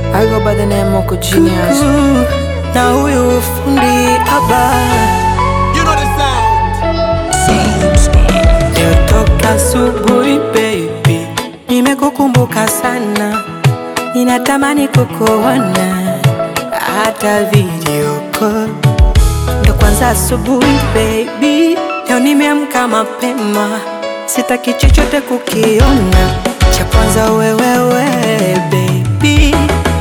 I go by the name Moko Genius. na huyu fundi haba You know the sound. leo toka asubuhi baby, nimekukumbuka sana, ninatamani kukuona hata video call. Ndo kwanza asubuhi baby, leo nimeamka mapema, sitaki chochote kukiona, cha kwanza wewewe baby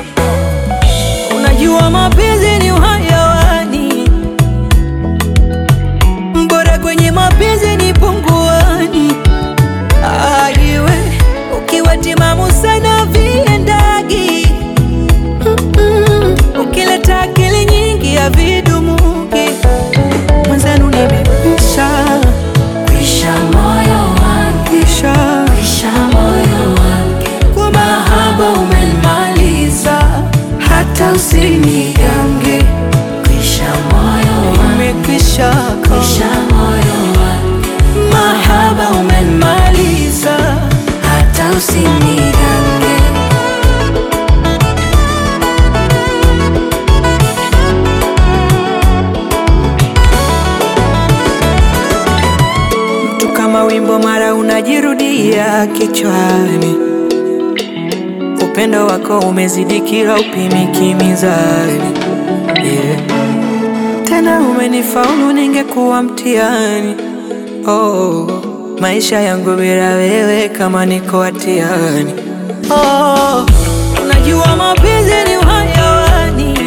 Unajua mapenzi ni uhayawani, bora kwenye mapenzi ni punguani. Aiwe ukiwa timamu sana viendagi, Mm-mm. ukileta akili nyingi ya vidumuki, mwenzenu nimekwisha Kwisha moyo wangu, kisha kwisha moyo wangu, kwa mahaba umenimaliza, hata usinigange, kwisha moyo wangu, nimekwisha kwisha moyo wangu, mahaba umenimaliza hata usinigange. tu kama wimbo mara unajirudia kichwani, upendo wako umezidi kila upimiki mizani yeah. Tena umenifaulu, ningekuwa mtihani oh, maisha yangu bila wewe kama niko hatiani oh, unajua mapenzi ni uhayawani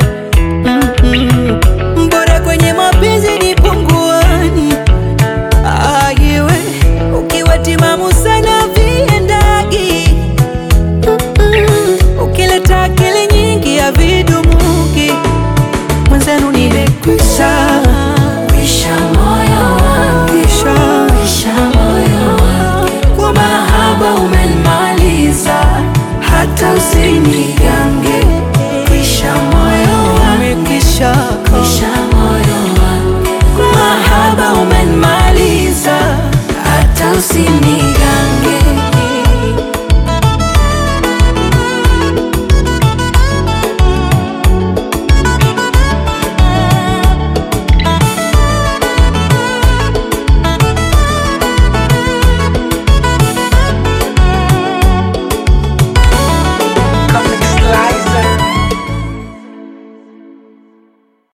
Mm-mm. bora kwenye mapenzi ni punguani Aiwe ukiwa timamu sana viendagi, Mm-mm. ukileta akili nyingi ya vidumuki, mwenzenu nimekwisha Kwisha moyo wangu, kisha kwisha moyo wangu, kwa mahaba umenimaliza, hata usinigange, kwisha moyo wangu, nimekwisha kwisha moyo wangu, mahaba umenimaliza hata usini